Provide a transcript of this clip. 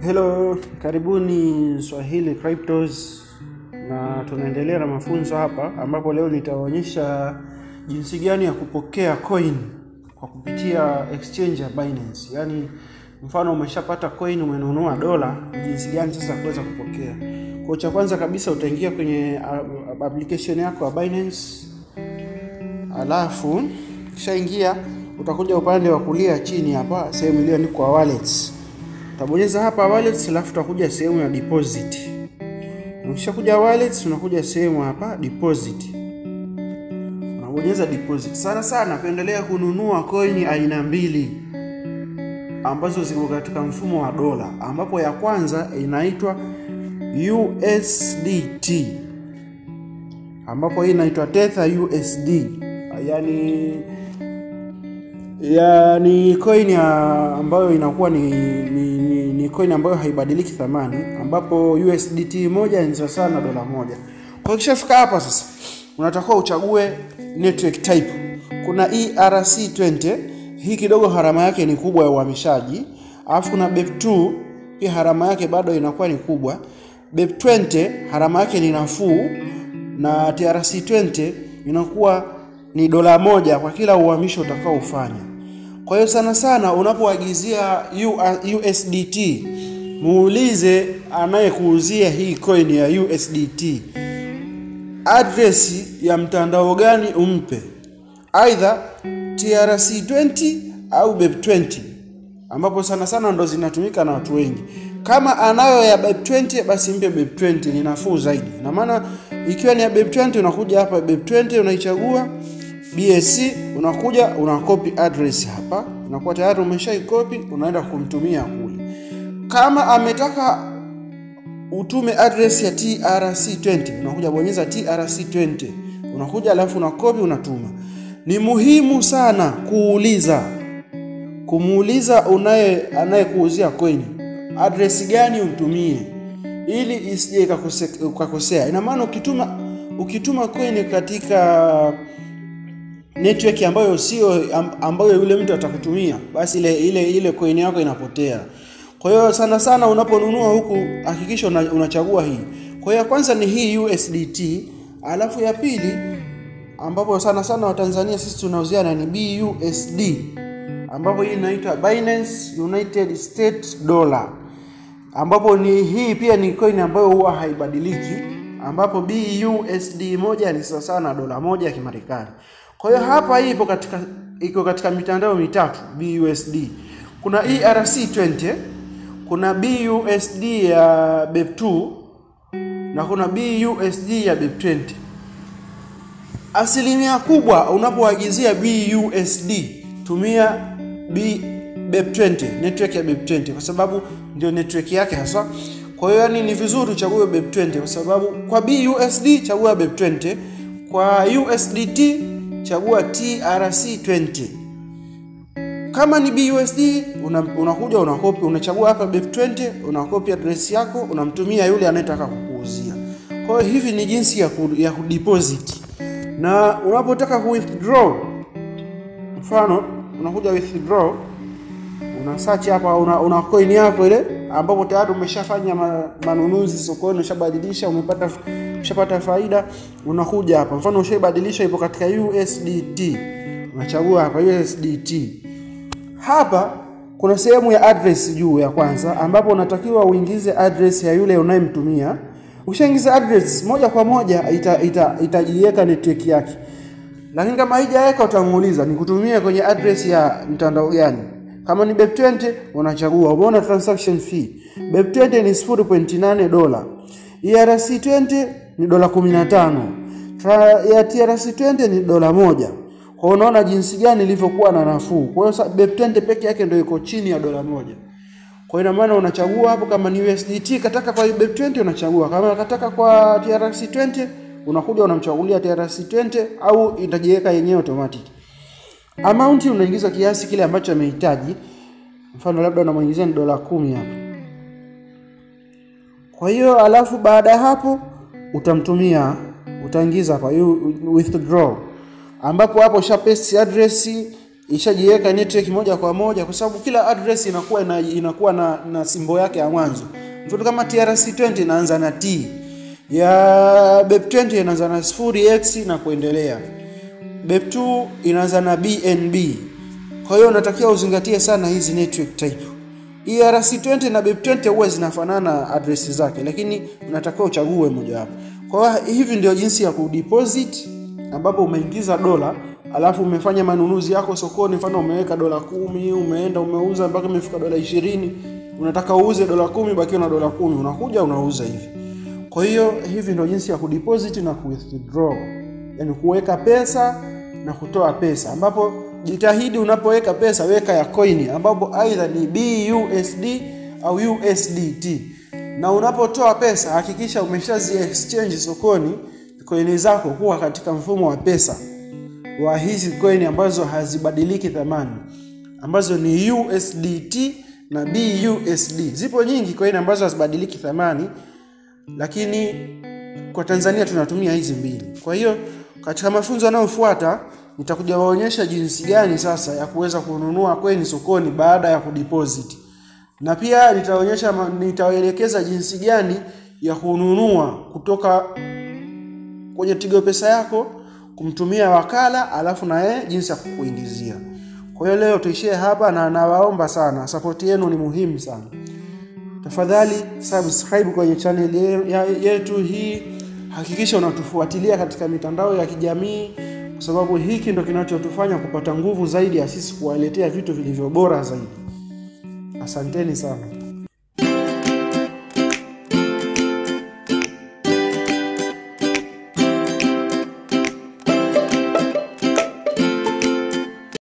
Hello, karibuni Swahili Cryptos, na tunaendelea na mafunzo hapa, ambapo leo nitaonyesha jinsi gani ya kupokea coin kwa kupitia exchange ya Binance. Yaani, mfano umeshapata coin, umenunua dola, jinsi gani sasa kuweza kupokea. Kwa cha kwanza kabisa utaingia kwenye uh, application yako ya Binance, alafu kishaingia utakuja upande wa kulia chini hapa, sehemu iliyoandikwa wallets utabonyeza hapa wallets, alafu utakuja sehemu ya deposit. Ukishakuja wallets, unakuja sehemu hapa deposit, unabonyeza deposit. Sana sana pendelea kununua coin aina mbili ambazo ziko katika mfumo wa dola, ambapo ya kwanza inaitwa USDT, ambapo hii inaitwa Tether USD, yani ya ni coin ya ambayo inakuwa ni, ni, ni, ni coin ambayo haibadiliki thamani, ambapo USDT moja ni sawa na dola moja. Kwa kishafika hapa sasa, unatakiwa uchague network type. Kuna ERC20, hii kidogo harama yake ni kubwa ya uhamishaji, alafu kuna BEP2 pia harama yake bado inakuwa ni kubwa. BEP20 harama yake ni nafuu, na TRC20 inakuwa ni dola moja kwa kila uhamisho utakao ufanya. Kwa hiyo sana sana unapoagizia USDT muulize anayekuuzia hii coin ya USDT address ya mtandao gani umpe, aidha TRC20 au BEP20, ambapo sana sana ndo zinatumika na watu wengi. Kama anayo ya BEP20 basi mpe BEP20, ni nafuu zaidi. Na maana ikiwa ni ya BEP20 unakuja hapa BEP20 unaichagua BSC unakuja unakopi address hapa, unakuwa tayari umeshaikopi, unaenda kumtumia kule. Kama ametaka utume address ya TRC20 unakuja bonyeza TRC20, unakuja alafu unakopi unatuma. Ni muhimu sana kuuliza kumuuliza unaye anayekuuzia coin address gani umtumie, ili isije ukakosea. Ina maana ukituma ukituma coin katika network ambayo sio ambayo yule mtu atakutumia, basi ile ile ile coin yako inapotea. Kwa hiyo sana sana unaponunua huku hakikisha unachagua hii. Kwa hiyo ya kwanza ni hii USDT, alafu ya pili ambapo sana sana Watanzania sisi tunauziana ni BUSD, ambapo hii inaitwa Binance United States Dollar, ambapo ni hii pia ni coin ambayo huwa haibadiliki, ambapo BUSD moja ni sawa sawa na dola moja ya Kimarekani. Kwa hiyo hapa hii ipo katika iko katika mitandao mitatu BUSD. Kuna ERC20, kuna BUSD ya BEP2 na kuna BUSD ya BEP20. Asilimia kubwa unapoagizia BUSD tumia B BEP20, network ya BEP20 kwa sababu ndio network yake hasa. Kwa hiyo yani ni vizuri uchague BEP20 kwa sababu kwa BUSD chagua BEP20, kwa USDT chagua TRC20. Kama ni BUSD unakuja una unakopi unachagua hapa BEP20, unakopi address yako unamtumia yule anayetaka kukuuzia. Kwa hiyo hivi ni jinsi ya ku, ya kudeposit. Na unapotaka ku withdraw, mfano unakuja withdraw, una search hapa una, una coin yako ile ambapo tayari umeshafanya manunuzi sokoni, ushabadilisha umepata ushapata faida, unakuja hapa. Mfano ushaibadilisha ipo katika USDT, unachagua hapa USDT. Hapa kuna sehemu ya address juu ya kwanza, ambapo unatakiwa uingize address ya yule unayemtumia. Ukishaingiza address moja kwa moja itajiweka ita, ita network yake, lakini kama haijaweka utamuuliza nikutumie kwenye address ya mtandao gani. Kama ni BEP20 unachagua, umeona transaction fee BEP20 ni 0.8 dola, ERC20 ni dola 15, ya TRC20 ni dola moja. Kwa unaona jinsi gani ilivyokuwa na nafuu. Kwa hiyo BEP20 peke yake ndio iko chini ya dola moja. Kwa ina maana unachagua hapo, kama ni USDT kataka kwa BEP20 unachagua, kama kataka kwa TRC20 unakuja unamchagulia TRC20 au itajiweka yenyewe automatic. Amount unaingiza kiasi kile ambacho amehitaji. Mfano labda unamuingizia ni dola kumi hapa. Kwa hiyo alafu baada ya hapo utamtumia, utaingiza hapa withdraw, ambapo hapo usha paste address ishajiweka network moja kwa moja, kwa sababu kila address inakuwa ina, inakuwa na, na simbo yake ya mwanzo. Mfano kama TRC20 inaanza na T ya BEP20 inaanza na 0x na kuendelea. BEP2 inaanza na BNB. Kwa hiyo unatakiwa uzingatie sana hizi network type. ERC20 na BEP20 huwa zinafanana address zake, lakini unatakiwa uchague mojawapo. Kwa hiyo hivi ndio jinsi ya kudeposit ambapo umeingiza dola alafu umefanya manunuzi yako sokoni, mfano umeweka dola kumi, umeenda umeuza mpaka imefika dola ishirini, unataka uuze dola kumi, bakiwa na dola kumi, unakuja unauza hivi. Kwa hiyo hivi ndio jinsi ya kudeposit na kuwithdraw, yani kuweka pesa na kutoa pesa, ambapo jitahidi unapoweka pesa weka ya coin, ambapo aidha ni BUSD au USDT, na unapotoa pesa hakikisha umeshazi exchange sokoni coin zako kuwa katika mfumo wa pesa wa hizi coin ambazo hazibadiliki thamani ambazo ni USDT na BUSD. Zipo nyingi coin ambazo hazibadiliki thamani, lakini kwa Tanzania tunatumia hizi mbili. Kwa hiyo katika mafunzo yanayofuata nitakuja waonyesha jinsi gani sasa ya kuweza kununua coin sokoni baada ya kudeposit, na pia nitaonyesha, nitawaelekeza jinsi gani ya kununua kutoka kwenye Tigo Pesa yako kumtumia wakala alafu na yeye jinsi ya kukuingizia. Kwa hiyo leo tuishie hapa, na nawaomba sana, support yenu ni muhimu sana. Tafadhali subscribe kwenye channel yetu hii, hakikisha unatufuatilia katika mitandao ya kijamii, kwa sababu hiki ndo kinachotufanya kupata nguvu zaidi ya sisi kuwaletea vitu vilivyo bora zaidi. Asanteni sana.